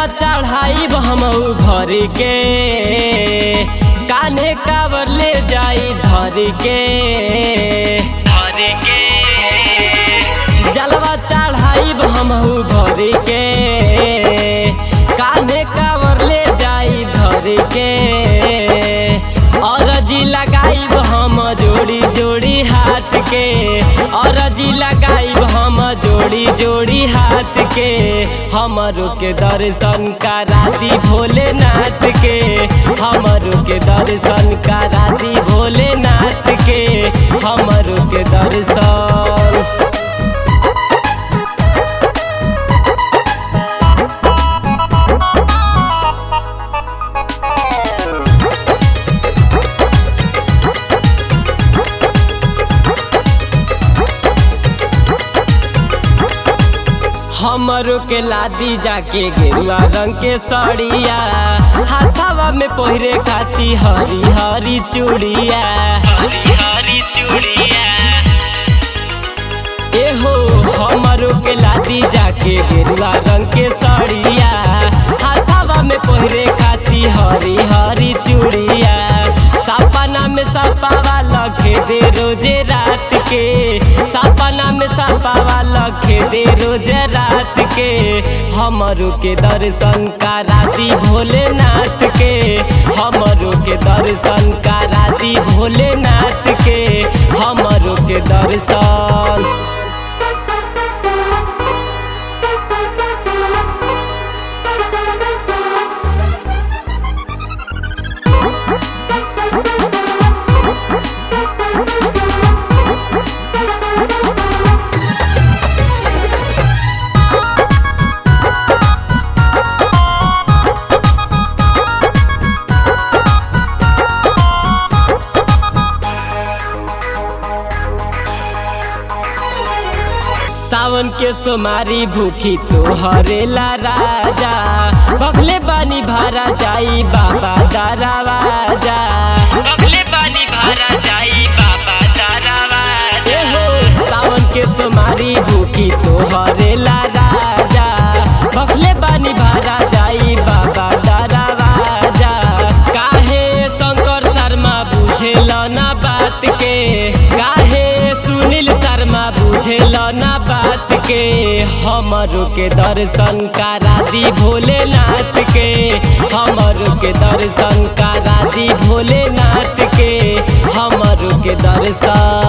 जलवा चढ़ाई हमऊ भर के कान्हे कावर ले जाई धर के धर के जलवा चढ़ाई हमऊ भर के कान्हे कावर ले जाई धर के अरजी लगाई हम जोड़ी जोड़ी हाथ के अरजी लगाई हम जोड़ी जोड़ी हाथ के हमरो के दर्शन कराती भोलेनाथ के हमरो के दर्शन कराती भोलेनाथ के हमरो के दर्शन हमरो के लादी जाके गेरुआ रंग के सड़िया हाथावा में पहिरे खाती हरी हरी चूड़िया हरी हरी चूड़िया एहो हमरो के लादी जाके गेरुआ रंग के सड़िया हाथावा में पहिरे खाती हरी हरी चूड़िया सपना में सपावा लखे दे रोजे रात के सपना में सपावा लखे दे रोजे रात के हमरो के दर्शन कराती भोलेनाथ के हमरो के दर्शन कराती भोलेनाथ के हमरो के दर्शन सावन के सोमारी भूखी तो हरेला राजा बगले बानी भारा जाई बाबा दारावाजा बगले बानी भारा जाई बाबा दारावाजा हो सावन के सोमारी भूखी तो हरेला राजा बगले बानी भारा जाई बाबा दारावाजा काहे शंकर शर्मा बुझेल ना बात के काहे सुनील शर्मा बुझेल ना बात के हमरो के दर्शन करा दी भोलेनाथ के हमरो के दर्शन करा दी भोलेनाथ के हमरो के दर्शन